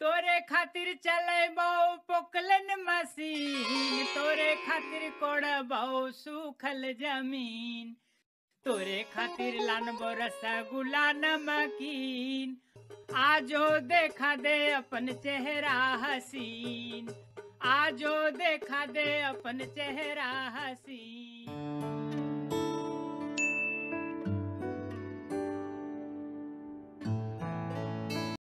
तोरे खातिर चले बहु पोकलन मशीन तोरे खातिर कोड़ बहु सूखल जमीन तोरे खातिर लानबो रसगुल्ला नमकीन आजो देखा दे अपन चेहरा हसीन आजो देखा दे अपन चेहरा हसीन